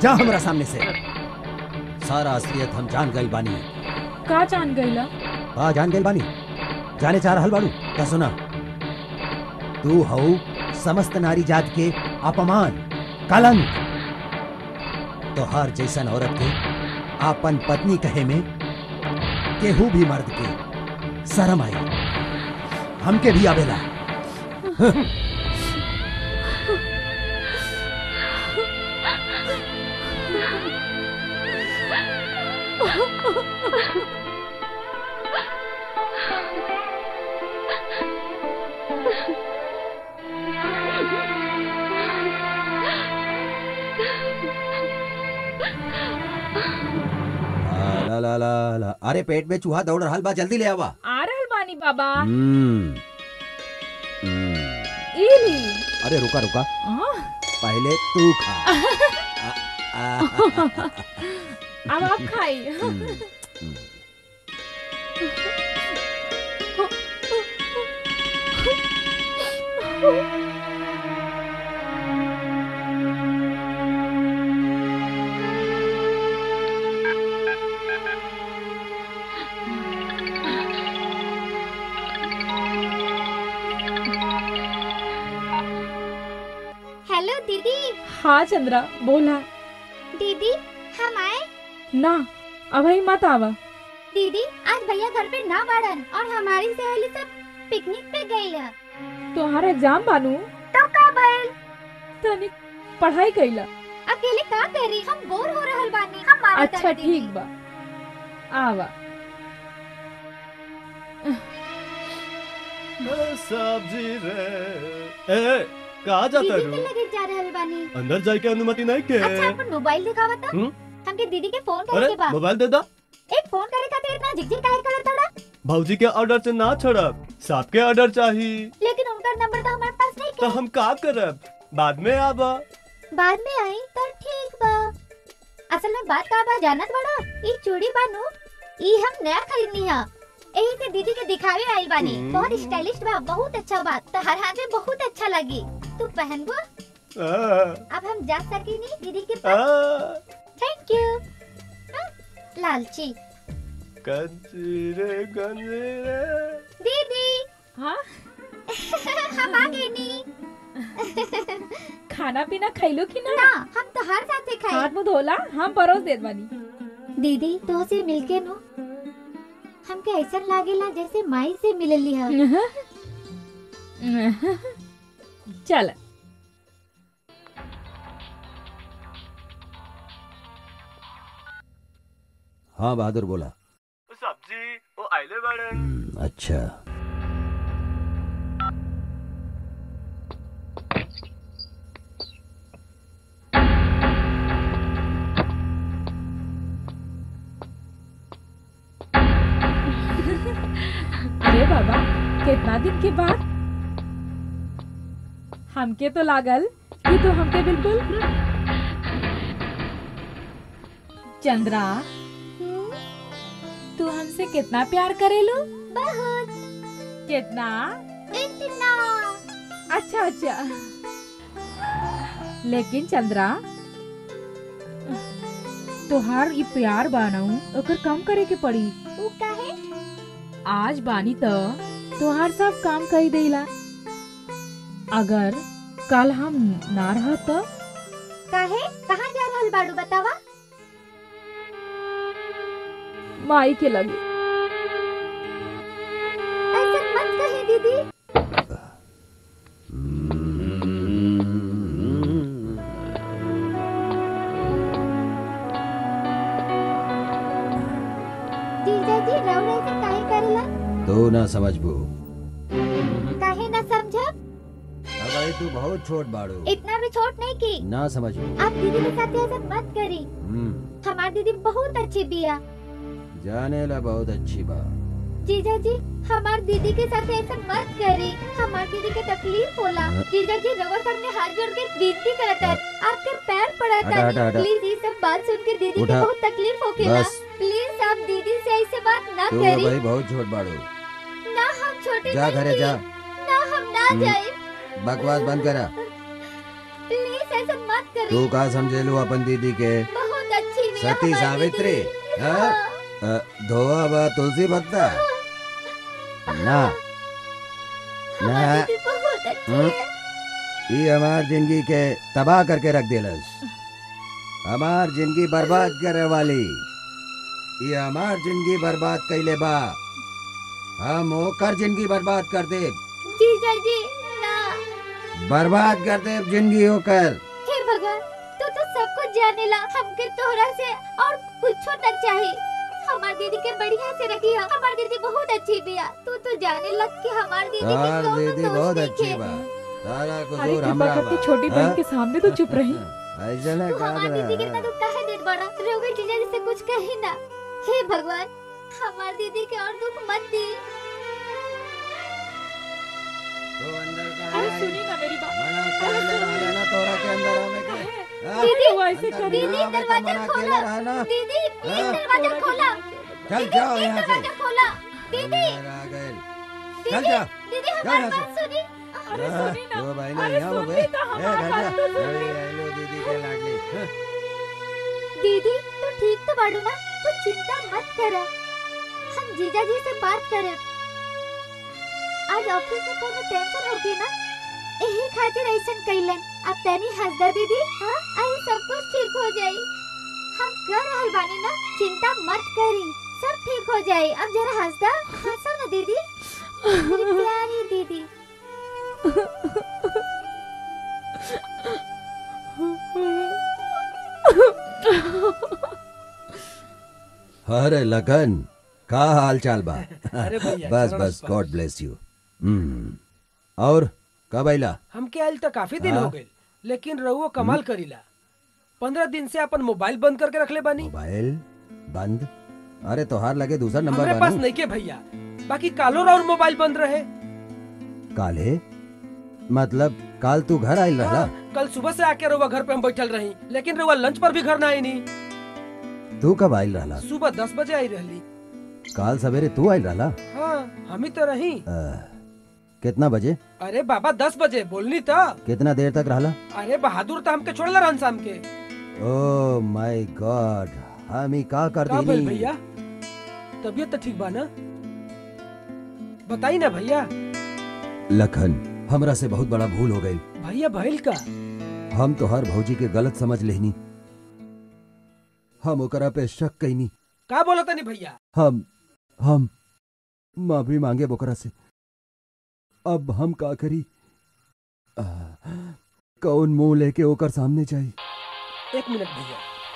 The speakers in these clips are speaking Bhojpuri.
जा हमरा सामने से सारा असलियत हम जान गई बानी का जान गईला का जान गई बानी जाने चाह रहल बाड़ू क्या सुना तू हऊ समस्त नारी जात के अपमान कलंक तो हर जैसन औरत के आपन पत्नी कहे में केहू भी मर्द के शर्म आई हमके भी आवेला ला ला ला ला अरे पेट में चूहा दौड़ रहा बा जल्दी ले आवा आ रहल बानी बाबा हम्म, हम्म। इली अरे रुका रुका आ, पहले तू खा आ, आ, अब आप खाई हम्म, हम्म। हेलो दीदी हाँ चंद्रा बोला दीदी हम आए ना अभी मत आवा दीदी आज भैया घर पे ना बाड़न और हमारी सहेली सब पिकनिक पे गई है तुम्हारा एग्जाम बानू तो का भइल तनिक पढ़ाई कैला अकेले का करी हम बोर हो रहल बानी हम मारा अच्छा ठीक बा आवा सब्जी रे ए कहा जाता दीदी के रू लगे जा रहल बानी अंदर जाए के अनुमति नहीं के अच्छा अपन मोबाइल दिखावा था हम्म? हमके दीदी के फोन करे अरे के बा मोबाइल दे दा एक फोन करे खातिर इतना झिकझिक काहे करत तड़ा भौजी के ऑर्डर से ना छड़ब साहब के ऑर्डर चाहिए लेकिन उनका नंबर तो हमारे पास नहीं तो हम का करब बाद में आबा बाद में आई तो ठीक बा असल में बात का बा जानत बड़ा ई चूड़ी बानू ई हम नया खरीदनी है यही से दीदी के दिखावे आई बानी हम्म। बहुत स्टाइलिश बा बहुत अच्छा बा तो हर हाथ में बहुत अच्छा लगी तू पहन गो आ, अब हम जा सकी नहीं दीदी के आ, पास थैंक यू हाँ, लालची कंजी रे गंजी रे दीदी हाँ हम आ गए नी खाना पीना खैलो कि ना ना हम तो हर साथे खाए हाथ मुंह धोला हम परोस देत बानी दीदी तो से मिलके नो हमके ऐसा लागेला जैसे माई से मिलली है चल हाँ बहादुर बोला सब्जी वो आइले बाड़न हम्म, अच्छा अरे बाबा कितना दिन के बाद हमके तो लागल कि तू हमके बिल्कुल चंद्रा तू हमसे कितना प्यार करेलू बहुत कितना इतना अच्छा अच्छा लेकिन चंद्रा तोहार ई प्यार बानाऊ ओकर कम करे के पड़ी ऊ काहे आज बानी त तोहार सब काम कही देला अगर कल हम ना रह त काहे कहाँ जा रहल बाड़ू बतावा माई के लगे ऐसा मत कही दीदी जीजा जी रहो ऐसा काहे करेला तू ना समझबू काहे ना समझब अबे तू बहुत छोट बाड़ू इतना भी छोट नहीं की ना समझबू आप दीदी के साथ ऐसा मत करी हम्म, हमारी दीदी बहुत अच्छी बिया जाने ला बहुत अच्छी बात जीजा जी हमार दीदी के साथ ऐसा मत करी हमार दीदी के तकलीफ होला हाँ। जीजा जी रवर सामने हाथ जोड़ के विनती करता है आपके पैर पड़ता हटा, हटा, है हटा। प्लीज ये सब बात सुन के दीदी को उठा। बहुत तकलीफ होखेला बस प्लीज आप दीदी से ऐसे बात ना तू करी भाई बहुत छोट बाड़ू ना हम छोटे जा नहीं घरे जा ना हम ना हम्म। जाए बकवास बंद करा प्लीज ऐसा मत तू का समझेलू अपन दीदी के बहुत अच्छी भी है सती हमारी सावित्री दीदी। हाँ? अ, धोआ बा तुलसी पत्ता ना हमारी ना दीदी बहुत अच्छी हम्म। है ये हमार जिंदगी के तबाह करके रख देलस हमार जिंदगी बर्बाद करे वाली ये हमार जिंदगी बर्बाद कैले बा हम ओकर जिंदगी बर्बाद कर दे जीजा जी ना बर्बाद कर दे जिंदगी होकर हे भगवान तू तो सब कुछ जाने ला हमके तोहरा से और कुछो न चाहिए हमार दीदी के बढ़िया से रखी है हमार दीदी बहुत अच्छी बिया तू तो जाने लग कि हमार दीदी के तार कौनो दीदी दोष बहुत नहीं अच्छी है। बा तारा अरे कुसूर कृपा हमरा करके बा छोटी बहन हाँ? के सामने तो चुप रही ऐसे ना तू हमार काट दीदी के रहा इतना दुख काहे देत बड़ा रोगे जीजा जी से कुछ कही ना हे भगवान हमार दीदी के और दुख मत दी तो अंदर का अरे है सुनी ना मेरी बात मना कर ले रहा ना तोरा के अंदर आने के हाँ? दीदी वो ऐसे अंदर कर दीदी, ना आवे के दरवाजा मना के खोला। ले रहा ना दीदी प्लीज हाँ? दरवाजा खोला चल दीदी जाओ प्लीज यहाँ से दरवाजा खोला दीदी अंदर आ गए चल दीदी जा दीदी जा हमारी यहाँ से। बात सुनी अरे हाँ, सुनी ना दो बहनें अरे यहाँ हो सुन गए ली तो ए, हमारी घर जा। बात तो सुन अरे, ली। ये लो दीदी के लाडली हाँ, दीदी तू ठीक तो बाड़ू ना तू चिंता मत कर हम जीजा जी से बात करे आज ऑफिस में कोनो टेंशन होगी ना यही खातिर ऐसन कैलन अब तनी हंसदर दीदी हाँ आई सब कुछ ठीक हो जाई हम कर रहल बानी ना चिंता मत करी सब ठीक हो जाई अब जरा हंसदा हंसो ना दीदी मेरी प्यारी दीदी अरे लखन का हाल चाल बा अरे भैया, बस चरण बस स्पर्श। गॉड ब्लेस यू हम्म और कब आइला हमके आयल तो काफी दिन हाँ? हो गए लेकिन रहुओ कमाल करीला पंद्रह दिन से अपन मोबाइल बंद करके रखले बानी मोबाइल बंद अरे तोहार लगे दूसरा नंबर हमरे पास बानू नहीं के भैया बाकी कालो और मोबाइल बंद रहे काले मतलब काल तू घर आइल रहला हाँ, कल सुबह से आके रहुआ घर पे हम बैठल रही लेकिन रहुआ लंच पर भी घर ना आई नहीं तू कब आइल रहला सुबह दस बजे आई रहली काल सवेरे तू आइल रहला हाँ हम ही तो रही अ, कितना बजे अरे बाबा दस बजे बोलनी तो कितना देर तक रहला अरे बहादुर तो हमके छोड़ला रहन शाम के ओ माय गॉड हम ही का कर का भइल दीनी भैया तबीयत तो ठीक बा ना बताई ना भैया लखन हमरा से बहुत बड़ा भूल हो गई भैया भइल का हम तो हर भौजी के गलत समझ लेनी हम ओकरा पे शक कैनी का बोला तनी भैया हम हम माफी मांगे बोकरा से अब हम का करी आ, कौन मुंह लेके ओकर सामने जाई एक मिनट भैया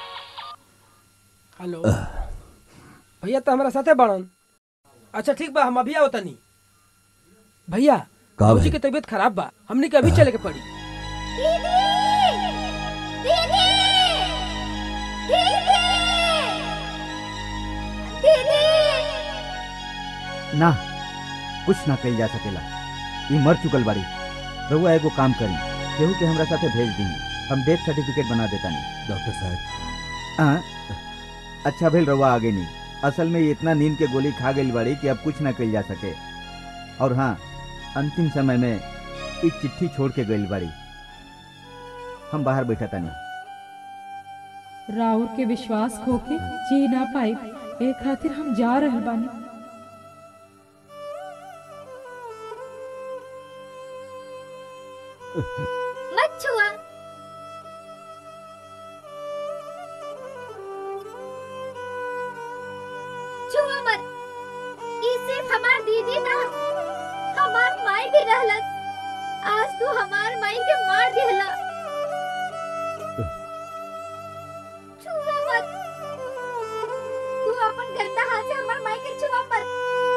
हेलो भैया तो हमारा साथे बाड़न अच्छा ठीक बा हम अभी आओ तनी भैया का भौजी भइल? की तबीयत खराब बा हमने के अभी चले के पड़ी दीदी दीदी दीदी दीदी ना कुछ ना कल जा सकेला ई मर चुकल बाड़ी रहुआ एगो काम करी केहू के हमरा साथे भेज दी हम डेथ सर्टिफिकेट बना देता नहीं डॉक्टर साहब हाँ अच्छा भेल रहुआ आगे नहीं असल में ये इतना नींद के गोली खा गई बाड़ी कि अब कुछ ना कल जा सके और हाँ अंतिम समय में एक चिट्ठी छोड़ के गई बाड़ी हम बाहर बैठा तानी राउर के विश्वास खोके जी ना पाए ए खातिर हम जा रहल बानी मत छुआ छुआ मत ई सिर्फ हमार दीदी ना हमार माई भी रहलत आज तू हमार माई के मार दिहला छुआ मत तू अपन गंदा हाथ से हमार माई के छुआ मत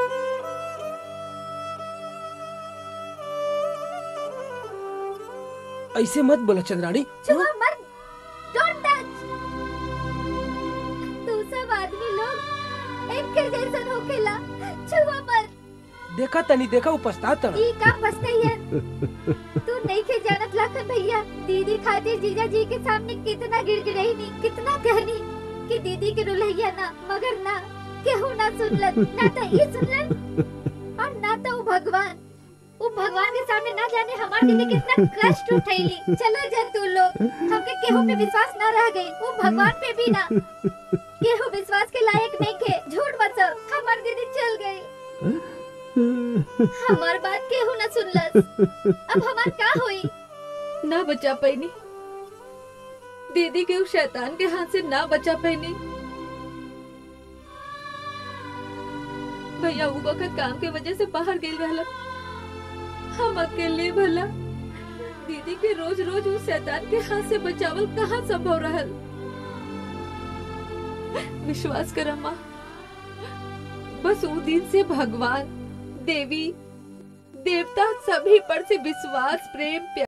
ऐसे मत बोला चंद्राणी छुआ मत डोंट टच तू सब आदमी लोग एक के जैसन होखेला छुआ मत देखा तनी देखा वो पछता ई का पछतैया तू नहीं के जानत लाखन भैया दीदी खातिर जीजा जी के सामने कितना गिड़गिड़ाई नी कितना कहनी कि दीदी के रुलैया ना मगर ना केहू ना सुनलन ना तो ई सुनलन और ना तो ऊ भगवान वो भगवान के सामने ना जाने हमार दीदी कितना कष्ट उठैली चलो जा तू लोग हमके केहू पे विश्वास ना रह गई वो भगवान पे भी ना केहू विश्वास के लायक नहीं के झूठ मत सब हमार दीदी चल गई हमार बात केहू ना सुनलस अब हमार का होई ना बचा पैनी दीदी के उस शैतान के हाथ से ना बचा पैनी भैया वो वक्त काम के वजह से बाहर गेल रहला हम अकेले भला दीदी के रोज रोज उस शैतान के हाथ से बचावल कहाँ संभव रहल विश्वास कर अम्मा बस वो दिन से भगवान देवी देवता सभी पर से विश्वास प्रेम प्यार